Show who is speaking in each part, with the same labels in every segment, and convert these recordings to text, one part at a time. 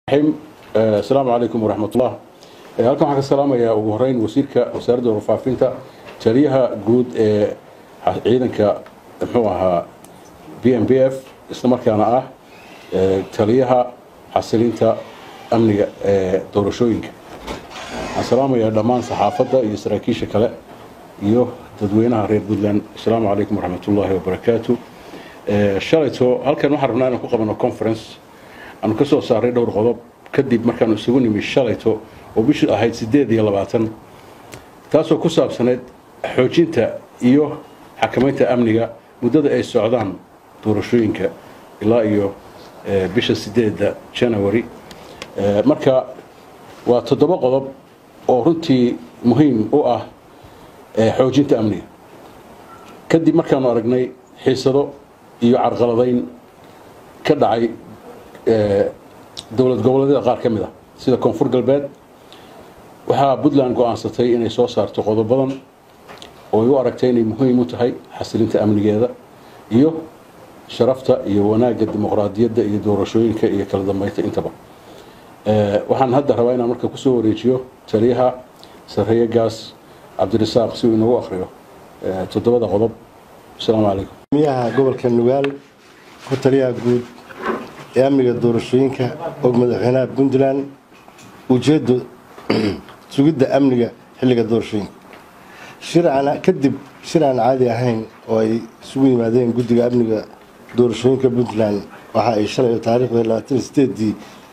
Speaker 1: asalaamu calaykum waraxmatullah halkan waxaan ka salaamayaa ugu horeyn wasiirka wasaaradda warfaafinta taliyaha guud ee ciidanka muxuu ahaa b m b f islamarkaana ah taliyaha xasilinta amniga ee doorashooyinka waxaan salaamayaa dhammaan saxaafadda iyo saraakiisha kale iyo dadweynaha reer puntland asalaamu calaykum waraxmatullaahi wabarakaatu shalayto halkan waxaan rabnaa inaan ku qabano conference aanu ka soo saaray dhowr qodob kadib markaanu isugu nimi shalayto oo bishii ahayd siddeed iyo labaatan taasoo ku saabsaneyd xoojinta iyo xakamaynta amniga muddada ay socdaan doorashooyinka ilaa iyo bisha sideedda janawari marka waa toddoba qodob oo runtii muhiim u ah xoojinta amniga kadib markaanu aragnay xiisado iyo carqaladayn ka dhacay dowlad goboleedyada qaar ka mid ah sida koonfur galbeed waxaa puntland go-aansatay inay soo saarto qodobadan oo ay u aragtay inay muhiim u tahay xasilinta amnigeeda iyo sharafta iyo wanaagga dimuqraadiyadda iyo doorashooyinka iyo kala dambeynta intaba waxaan hadda rabaa inaan marka kusoo wareejiyo taliyaha sarreeye gaas cabdirasaaq si uu inoogu akriyo toddobada qodob asalaamu calaykum
Speaker 2: miyaha gobolka nugaal ku taliyaha guud ee amniga doorashooyinka og madaxweynaha puntland ujeeddo sugidda amniga xilliga doorashooyinka shircana kadib shir aan caadi ahayn oo ay isugu yimaadeen guddiga amniga doorashooyinka puntland waxa ay shalay taariikhda labaatan sideedii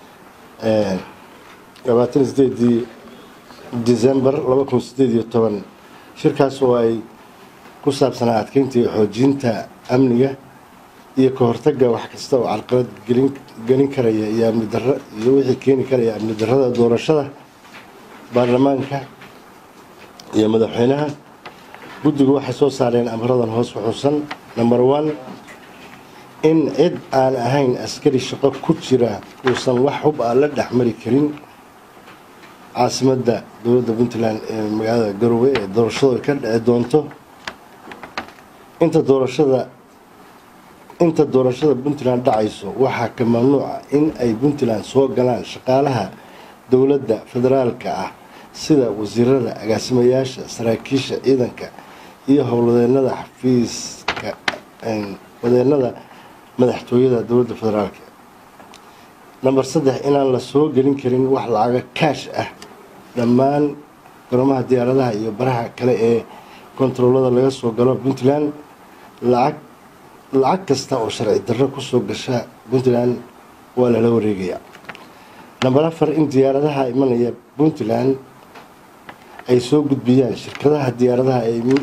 Speaker 2: labaatan sideedii december laba kun sideed iyo toban shirkaas oo ay ku saabsanaa adkeynta iyo xoojinta amniga iyo ka hortaga wax kasta oo carqalad gelin karaya iyo amni darro iyo wixii keeni karaya amni darrada doorashada baarlamaanka iyo madaxweynaha guddigu waxay soo saareen amradan hoos xuxuusan number one in cid aan ahayn askari shaqo ku jira uusan wax hub ah la dhexmari karin caasimadda dowladda puntland ee magaalada garowe ee doorashadu ka dhici doonto inta doorashada inta doorashada puntland dhacayso waxaa ka mamnuuca in ay puntland soo galaan shaqaalaha dowladda federaalka ah sida wasiirada agaasimayaasha saraakiisha ciidanka iyo howlwadeenada xafiiska wadeenada madaxtooyada dowladda federaalka namber saddex inaan la soo gelin karin wax lacaga kaash ah dhammaan garomaha diyaaradaha iyo baraha kale ee kontaroolada laga soo galo puntland lacag lacag kasta oo sharci darro kusoo gasha puntland waa lala wareegayaa namber afar in diyaaradaha imanaya puntland ay soo gudbiyaan shirkadaha diyaaradaha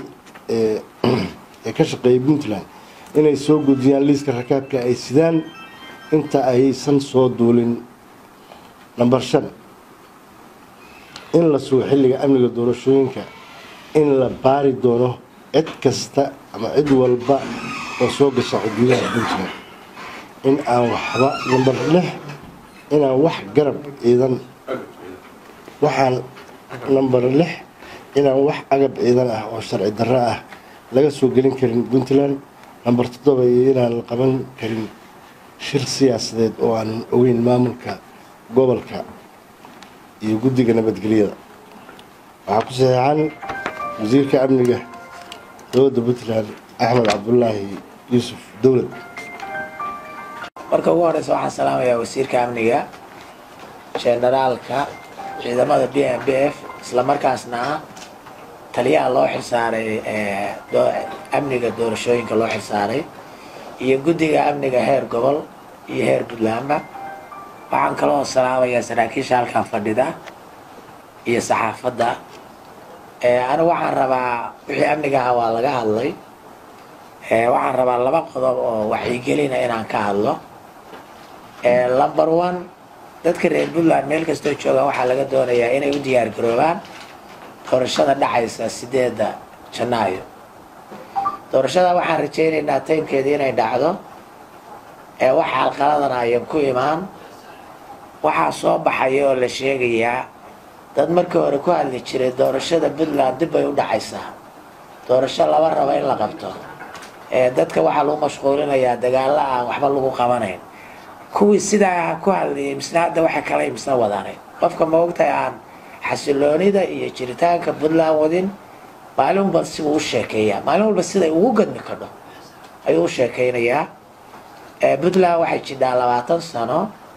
Speaker 2: ee ka shaqeeya puntland inay soo gudbiyaan liiska rakaabka ay sidaan inta aysan soo duulin namber shan in la sugo xilliga amniga doorashooyinka in la baari doono cid kasta ama cid walba oo soo gasha xuduudaha puntland in aan waxba namber lix inaan wax garab ciidan waxaan namber lix inaan wax agab ciidan ah oo sharci darro ah laga soo gelin karin puntland namber toddoba iyo inaan la qaban karin shir siyaasadeed oo aanan ogeyn maamulka gobolka iyo guddiga nabadgelyada waxaa ku saxeexan wasiirka amniga dowladda puntland axmed cabdulaahi yuusuf dowlad
Speaker 3: marka ugu horeysa waxaan salaamayaa wasiirka amniga generaalka ciidamada b m b f islamarkaasna ah taliyaha loo xilsaaray amniga doorashooyinka loo xilsaaray iyo guddiga amniga heer gobol iyo heer puntlandba waxaan kaloo salaamayaa saraakiisha halkan fadhida iyo saxaafadda anigu waxaan rabaa wixii amniga ah waa laga hadlay waxaan rabaa laba qodob oo waxyigelina inaan ka hadlo number one dadka reer puntland meel kastoo joogaan waxaa laga doonayaa inay u diyaar garoobaan doorashada dhacaysa sideedda janaayo doorashada waxaan rajaynaynaa taymkeeda inay dhacdo wax xalqaladan ayan ku imaan waxaa soo baxaya oo la sheegayaa dad markii hore ku hadli jiray doorashada puntland dib bay u dhacaysaa doorasho laba rabo in la qabto dadka waxaa lagu mashquulinayaa dagaalo aan waxba lagu qabanayn kuwii sidaa ku hadlayay misna hadda waxa kale misna wadaanay qofka ma ogtahay aan xasiloonida iyo jiritaanka puntland wadin maalin walba sibuu u sheekeeyaa maalin walba siday ugu gadmi kadho ayuu u sheekeynayaa puntland waxay jidhaa labaatan sano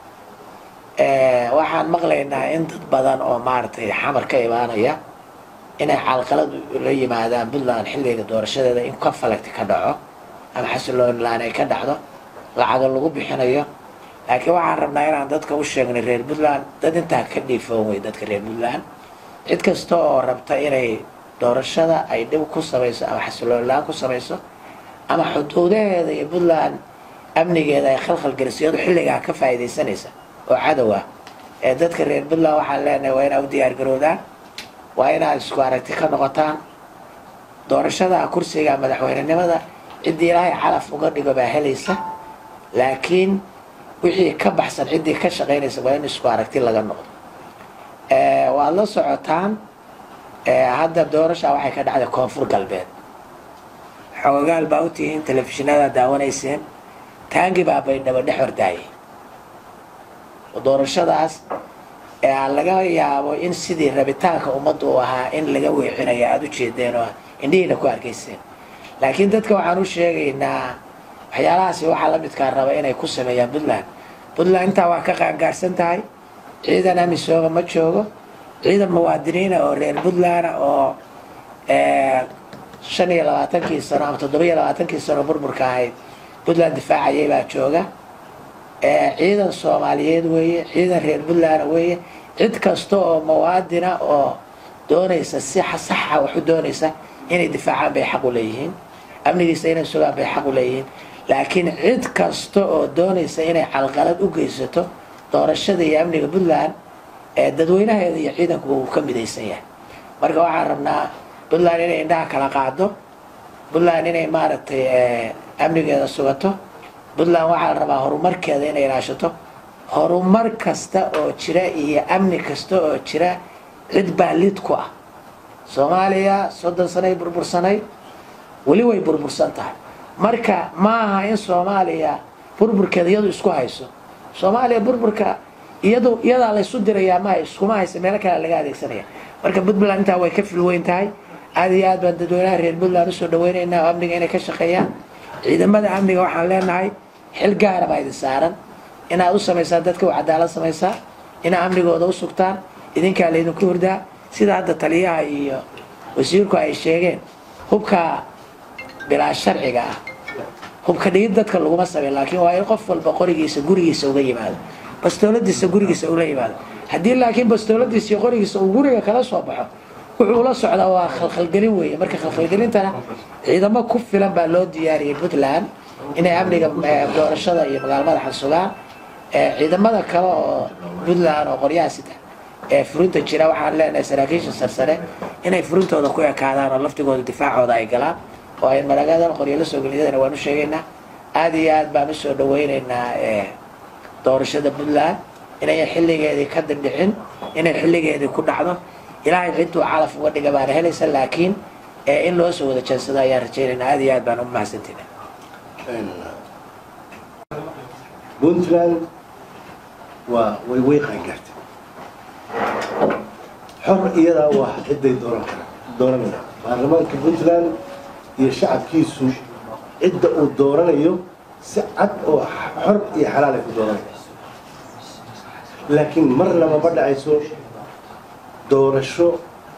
Speaker 3: waxaan maqlaynaa in dad badan oo maaragtay xamar ka imaanaya inay calqalad la yimaadaan puntland xilliga doorashadeeda in conflict ka dhaco ama xasilooni laan ay ka dhacdo lacago lagu bixinayo laakiin waxaan rabnaa inaan dadka u sheegnay reer puntland dad intaa ka dhiifoon wey dadka reer puntland cid kasta oo rabta inay doorashada ay dhib ku samayso ama xasilooni la-aan ku samayso ama xuduudaheeda iyo puntland amnigeeda ay khalkhal geliso iyadoo xilligaa ka faa'iidaysanaysa oo cadow ah ee dadka reer puntland waxaan leenahay waa inaa u diyaargaroodaan waa inaad isku aragti ka noqotaan doorashada kursiga madaxweynenimada ciddii ilaahay calaf uga dhigo baa helaysa laakiin wixii ka baxsan ciddii ka shaqaynaysa waa in isku aragti laga noqdo waad la socotaan hadda doorasha waxay ka dhacday koonfur galbeed xoogaal baa u tihiin telefishinada daawanayseen taangi baa baydhabo dhex hordaayay doorashadaas ee laga yaabo in sidii rabitaanka ummadda uu ahaa in laga weecinayo aada u jeedeen oo indhihiina ku arkayseen laakiin dadka waxaan u sheegaynaa waxyaalahaasi waxaa la midkaa raba inay ku sameeyaan puntland puntland intaa waa ka qaangaarsan tahay ciidan amisooga ma joogo ciidan muwaadiniina oo reer puntland oo shan iyo labaatankii sano ama toddoba iyo labaatankii sano burburka ahayd puntland difaacayay baa jooga ciidan soomaaliyeed weeye ciidan reer puntland weeye cid kasta oo muwaadina oo doonaysa si saxa waxu doonaysa inay difaacaan bay xaq u leeyihiin amnigiisa inay sugaan bay xaq u leeyihiin laakiin cid kasta oo doonaysa inay calqalad u geysato doorashada iyo amniga puntland ee dadweynaheeda iyo ciidanku uu ka midaysan yahay marka waxaan rabnaa puntland inay indhaha kala qaado puntland inay maaragtay amnigeeda sugato puntland waxaa la rabaa horumarkeeda inay ilaashato horumar kasta oo jira iyo amni kasta oo jira cid baa lid ku ah soomaaliya soddon sanay burbursanay weli way burbursan tahay marka ma aha in soomaaliya burburkeeda iyadu isku hayso soomaaliya burburka iyadu iyadaa laysu dirayaa maha iskuma haysa meelo kale laga adeegsanaya marka puntland intaa way ka filweyn tahay aad iyo aad baan dadweynaha reer puntland usoo dhaweynaynaa oo amniga inay ka shaqeeyaan ciidamada amniga waxaan leenahay xil gaara baa idin saaran inaad u samaysaan dadka u cadaalad samaysaa inaad amnigooda u sugtaan idinkaa laydinku hurdaa sida hadda taliyaha iyo wasiirku ay sheegeen hubka bilaa sharciga ah hubka dhigid dadka laguma sameyn laakiin waa in qof walba qorigiisa gurigiisa uga yimaado bastooladiisa gurigiisa ula yimaado haddii laakiin bastooladiisa iyo qorigiisa uu guriga kala soo baxo wuxuu la socdaa waa khalkhalgelin weeye marka khalkhalgelintana ciidamo ku filan baa loo diyaariyey puntland inay amniga doorashada iyo magaalo madaxa sugaan ciidamada kale oo puntland oo qoryaha sita ee furinta jira waxaan leenahay saraakiisha sarsare inay furintooda ku ekaadaan oo laftigooda difaacooda ay galaan oo ay maragadan qoryo la soo geliyadana waan u sheegaynaa aada iyo aad baan usoo dhaweynaynaa doorashada puntland inayan xilligeedii ka dindhicin inay xilligeedii ku dhacdo ilaahay cidduu calaf uga dhiga baana helaysa laakiin in loo soo wada jeensado ayaan rajaynaynaa aada iyo aad baan u mahadsantina
Speaker 2: puntland waa way way qaangaartay xor iyadaa waa ciday dooran kara dooranaya baarlamaanka puntland iyo shacabkiisu cidda uu dooranayo si cad oo xor iyo xalaal ay ku dooranaya laakiin marnaba ma dhacayso doorasho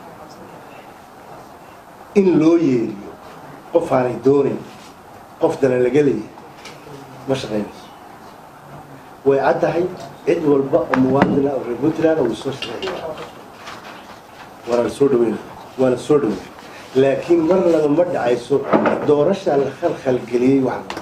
Speaker 2: in loo yeeriyo qof aanay doonayn qof dana laga leeyahay ma shaqaynayso way caddahay cid walba oo muwaadina oo reer puntland uu soo shaqeeya waana la soo dhaweynaya waana soo dhaweynaya laakiin marnaba ma dhacayso doorashaa la khalkhalgeliyey wax